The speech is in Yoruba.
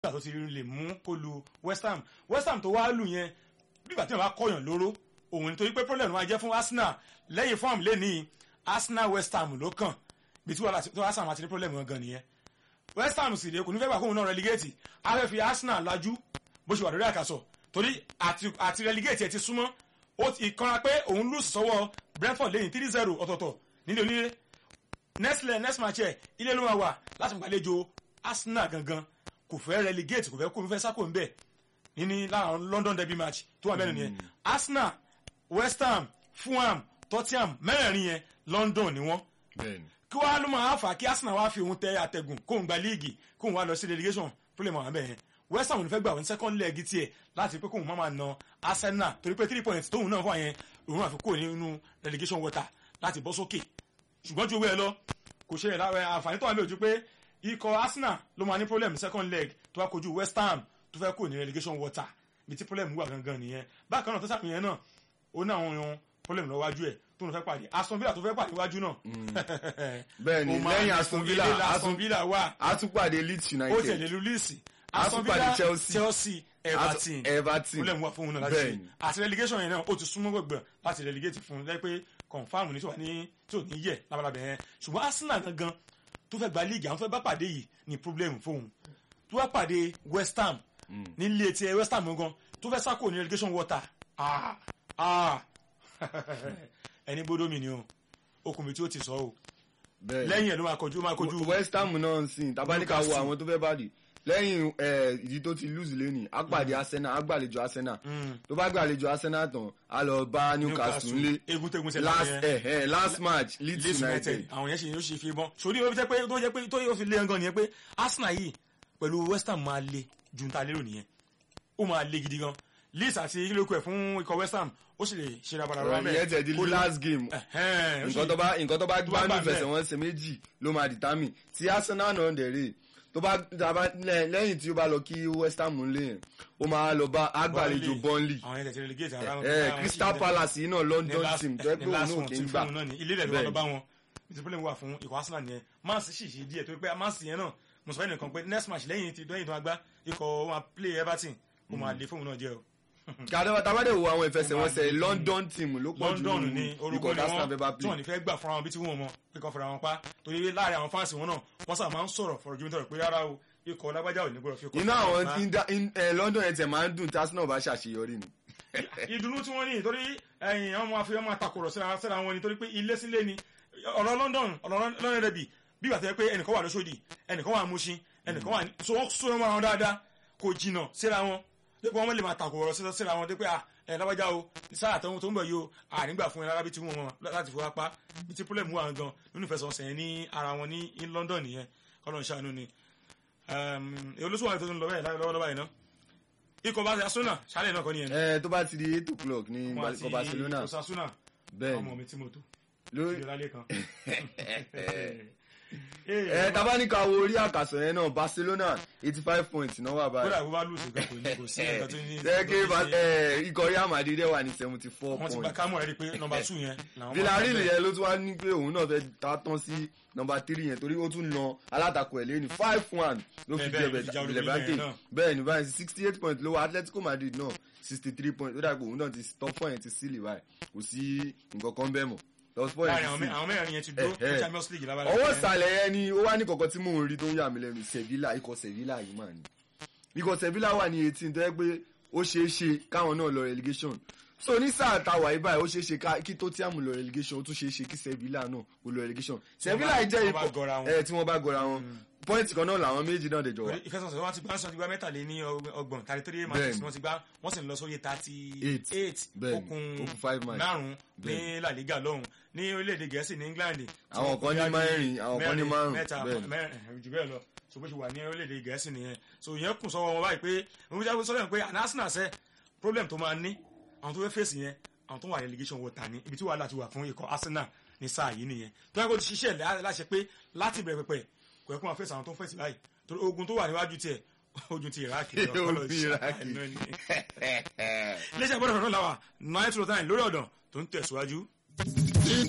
nígbà tó ti lè mú kó lu West Ham West Ham tó wá lù yẹn nígbà tí wọn bá kọyàn lóró òun nítorí pé problem wọn jẹ́ fún Arsenal lẹ́yìn form lẹ́nìí Arsenal West Ham ló kàn bí tí wàhálà tó Arsenal àti ní problem gangan nìyẹn West Ham sì rèé kò ní fẹ́ gbà kóun náà relegate a fẹ́ fi Arsenal lajú bó ṣe wà lórí àkàsọ̀ torí àti relegate ẹ̀ ti súnmọ́ ó ti kanra pé òun lù sọ́wọ́ Brentford lẹ́yìn three zero ọ̀tọ̀ọ̀tọ̀ nílé onílé next leg next match ẹ̀ ilé ló máa wà láti gbàlejò Arsenal gangan kò fẹ́ relegate kò fẹ́ kó fẹ́ sákò ń bẹ̀ níní láwọn London derby match tó wà mẹ́rin yẹn Arsenal West Ham Fulham Tottenham mẹ́rẹ̀ẹ̀rin yẹn London ni wọ́n kí wàá ló máa fà kí Arsenal wá fi òun tẹ àtẹ̀gùn kóun gba líìgì kóun wá lọ sí relegation problem àwọn abẹ́ yẹn West Ham ò ní fẹ́ gbà wọn second leg tiẹ̀ láti pé kóun má máa na Arsenal torí pé three points tóun náà fún àyẹn òun àfi kúrò nínú relegation water láti bọ́ sókè ṣùgbọ́n ju owó ẹ lọ kò ṣe àǹfààní tó wà lójú pé ikọ̀ Arsenal ló máa ní problem second leg tó wá kojú West Ham tó fẹ́ kúrò ní relegation water bí tí problem wà gangan nìyẹn bákan náà tó sàmìyẹn náà ó ní àwọn ohun problem lọ wájú ẹ̀ tó ń fẹ́ pàdé Aston Villa tó fẹ́ pàdé wájú náà. bẹ́ẹ̀ni lẹ́yìn Aston Villa Aston Villa wà a tún pàdé Leeds United ó tẹ̀lé lu Leeds a tún pàdé Chelsea Chelsea Everton Everton problem wà fún un náà láti ṣe àti relegation yẹn náà ó ti súnmọ́ gbẹ̀gbẹ̀ láti relegate fún un lẹ́yìn pé confam ní tí ò ní yẹ lábalábẹ̀ yẹn ṣùgbọ́n Arsenal gangan tó fẹ́ gba league àwọn tó fẹ́ bá pàdé yìí ní problem fóun tó wá pàdé West Ham nílé tiẹ̀ West Ham gangan tó fẹ́ sáko ní relegation water ah ah ẹni gbódò mi ni o okùn mi tí ó ti sọ o lẹ́yìn ẹ̀ ló máa kojú máa kojú. West Ham náà ń sìn tabaníkà wo àwọn tó fẹ́ bàdì lẹ́yìn ìdí tó ti lose lẹ́nìí á pàdé Arsenal á gbàlejò Arsenal tó bá gbàlejò Arsenal tán á lọ bá Newcastle lé last eh, last match Leeds United. àwọn yẹn ṣe yóò ṣe fi bọ́n sórí ó fi jẹ́ pé tó jẹ́ pé tó yóò fi lé ẹngàn nìyẹn pé Arsenal yìí pẹ̀lú West Ham máa le ju ta lérò nìyẹn ó máa le gidi gan Leeds àti ilé-okùn ẹ̀ fún ikọ̀ West Ham ó sì lè ṣe rabara rẹ mẹ́ẹ̀. ìyẹn tẹ̀ di last game nǹkan tó bá nǹkan tó bá gbá ní ìfẹsẹ̀wọnsẹ̀ méjì ló máa determine ti Arsenal náà dẹ̀ rè tó bá dábàá lẹ́yìn tí ó bá lọ kí West Ham ń lé yẹn ó máa lọ bá agbàlejò Burnley àwọn yẹn tẹ̀ ti relegate ara wọn. ẹ Crystal Palace yìí náà London team tó ẹ pé òun náà kì í gbà ilé rẹ̀ ló wà lọ bá wọn ìtì problem wà fún ikọ̀ Arsenal yẹn Man City sì ṣe díẹ̀ tó pé Man City yẹn náà mo sọ fẹ́ nìkan pé next match lẹ́yìn tí dọ́yìn tó máa gbá ikọ̀ wọn play Everton ó máa le fóun náà jẹ́ o kàdé tabade wo àwọn ìfẹsẹ̀wọnsẹ̀ London team ló pọ̀ jù London ní orúkọ ni wọn tí wọn ní fẹ́ gbà fúnra wọn bí tí wọn mọ pé kàn fúnra wọn pa torí láàrin àwọn fáǹsì wọn náà wọn sábà máa ń sọ̀rọ̀ fọ̀rọ̀ ju nítorí pé rárá o ikọ̀ lágbájá ò ní gbọ́dọ̀ fi kọ́. iná àwọn tí London ẹ̀ tẹ̀ máa ń dùn tí Arsenal bá ṣàṣeyọrí ni. ìdùnnú tí wọ́n ní torí ẹ̀yìn ọmọ afẹ́yọ́ máa takùrọ̀ síra wọn ni torí pé ilé sílé ni ọ̀rọ̀ London ọ̀rọ̀ London rẹ̀ bì bí ìgbà tó yẹ pé ẹnìkan wà lóṣòdì ẹnìkan wà Mùṣín ẹnìkan wà ní so wọ́n sọ wọn dáadáa kò jìnnà síra wọn dípò wọn lè máa takùrọ̀ síra wọn dípò ẹ lábàjá o sáà tó ń bọ̀ yìí o ànígbà fún ẹ lára bí tí wọ́n mọ̀ láti fọwọ́ pa bí tí pọ́lẹ́mù wà gan nínú ìfẹsọ̀nsẹ̀ yẹn ní ara wọn ní London nìyẹn kọ́lọ́n ṣàánú ni olóṣù wà tó ń lọ bẹ́ẹ̀ lọ́wọ́lọ́wọ́ yìí ná ikọ̀ bá Barcelona ṣálẹ̀ náà kọ́ nìyẹn. ẹ tó bá ti di eight o'clock ní ikọ̀ Barcelona bẹ́ẹ̀ ọmọ mi tí mo tó lórí ìrọ̀lẹ́ kan ẹ taba ní ká wo orí àkàsọ̀ yẹn náà Barcelona eighty five points náà wà báyìí. kódà bó bá lùsì kan kò ní kò sí ẹ̀ka tó ní. ṣẹ́ẹ́kì ikọ̀ Real Madrid dẹ̀ wà ní seventy four points. wọ́n ti gba kámọ̀ rẹ̀ rí pé nọmba two yẹn. Villarreal yẹn ló tún wá ní pé òun náà fẹ́ ta tán sí nọmba three yẹn torí ó tún na alátakò ẹ̀ lẹ́ni five one ló fi jẹ Levante bẹ́ẹ̀ ni báyìí sixty eight points ló wà Atletico Madrid náà sixty three points ó dàgbò òun náà ti top four yẹn ti sílì báyìí kò sí nǹkan kan bẹ́ẹ̀ mọ̀ àwọn mẹ́rin yẹn ti dúró fún Champions League lábàlá. ọwọ́ ìsàlẹ̀ yẹn ni ó wá ní kọ̀kọ́ tí mò ń rí tó ń yà mí lẹ́nu Sevilla ikọ̀ Sevilla yìí mà ní. ikọ̀ Sevilla wà ní eighteen tó yẹ pé ó ṣeé ṣe káwọn náà lọ relegation so ní sáà táwa yìí báyìí ó ṣeé ṣe kí Tottenham lọ relegation ó tún ṣeé ṣe kí Sevilla náà ó lọ relegation Sevilla jẹ́ ikọ̀ ẹ tí wọ́n bá gọra wọn pọ́ìntì kan náà làwọn méjì náà dẹjọ wa. ìfẹsọ̀sọ̀ wọn ti gbá wọn ti gbá mẹ́tàlé ní ọgbọ̀n thirty three matches wọ́n ti gbá wọ́n sì ń lọ sórí thirty eight okùn márùn-ún ní La Liga lọ́hùn ní orílẹ̀-èdè Gẹ̀ẹ́sì ní England. àwọn kan ní mẹ́rin àwọn kan ní márùn-ún mẹ́ta mẹ́rin jù bẹ́ẹ̀ lọ so bó ṣe wà ní orílẹ̀-èdè Gẹ̀ẹ́sì nìyẹn so ìyẹn kùn sọ́wọ́ wọn báyìí pé òun jáwé sọ́dọ̀ pé Arsenal sẹ́ problem tó máa ní àwọn tó fẹ́ fèsì yẹn àwọn tó wà relegation wọ ta ní ibi tí wàhálà ti wà fún ikọ̀ Arsenal ní sáà yìí nìyẹn tó yẹ kó ti ṣiṣẹ́ láṣẹ pé láti bẹ̀rẹ̀ pẹ̀pẹ̀ kò yẹ kó máa fèsì àwọn tó ń fèsì báyìí torí ogun tó wà níwájú tiẹ̀ ojú ti iraki lọ iléeṣẹ́ gbọ́dọ̀ fẹ́ràn láwà nine to nine lórí ọ̀dàn tó ń tẹ̀síwájú.